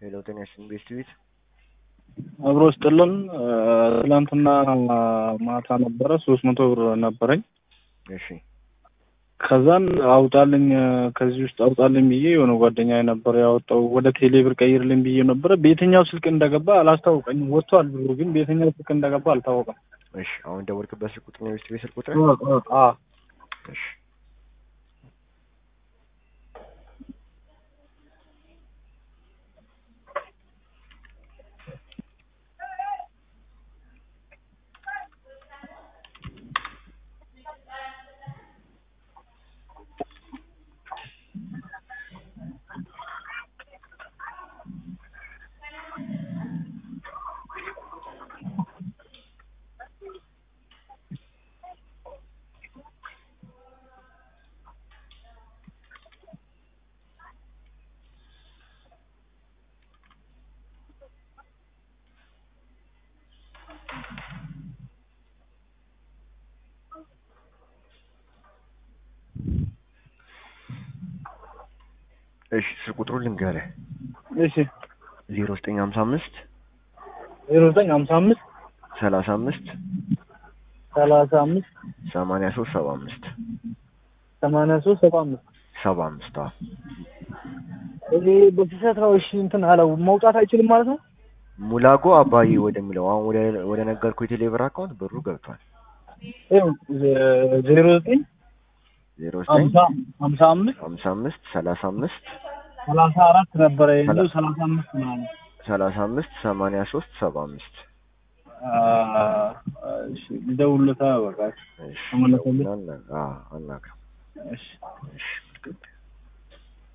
ሄሎ ጤና ይስጥልኝ ቤስት ቤት አብሮ ስጥልን ትላንትና ማታ ነበረ ሶስት መቶ ብር ነበረኝ። እሺ ከዛን አውጣልኝ ከዚህ ውስጥ አውጣልኝ ብዬ የሆነ ጓደኛ ነበር ያወጣው ወደ ቴሌ ብር ቀይርልኝ ብዬ ነበረ። በየትኛው ስልክ እንደገባ አላስታወቀኝም። ወጥቷል ብሩ ግን በየትኛው ስልክ እንደገባ አልታወቀም። እሺ አሁን ደወልክበት ስልክ ቁጥር ነው የቤስት ቤት ስልክ ቁጥር? አ እሺ እሺ ስልክ ቁጥሩ ልንገርህ እሺ ዜሮ ዘጠኝ ሀምሳ አምስት ዜሮ ዘጠኝ ሀምሳ አምስት ሰላሳ አምስት ሰላሳ አምስት ሰማንያ ሶስት ሰባ አምስት ሰማንያ ሶስት ሰባ አምስት ሰባ አምስት አዎ እኔ በስህተት ነው። እሺ እንትን አለው መውጣት አይችልም ማለት ነው። ሙላጎ አባዬ ወደሚለው አሁን ወደ ወደ ነገርኩ የቴሌብር አካውንት ብሩ ገብቷል። ይኸው ዜሮ ዘጠኝ ዜሮ ዘጠኝ ሀምሳ ሀምሳ አምስት ሀምሳ አምስት ሰላሳ አምስት ሰላሳ አራት ነበረ ያለው ሰላሳ አምስት ምናምን ሰላሳ አምስት ሰማንያ ሶስት ሰባ አምስት እሺ ልደውልለታ በቃ እሺ ተመለሰልኝ። አና- አዎ አናግረው እሺ እሺ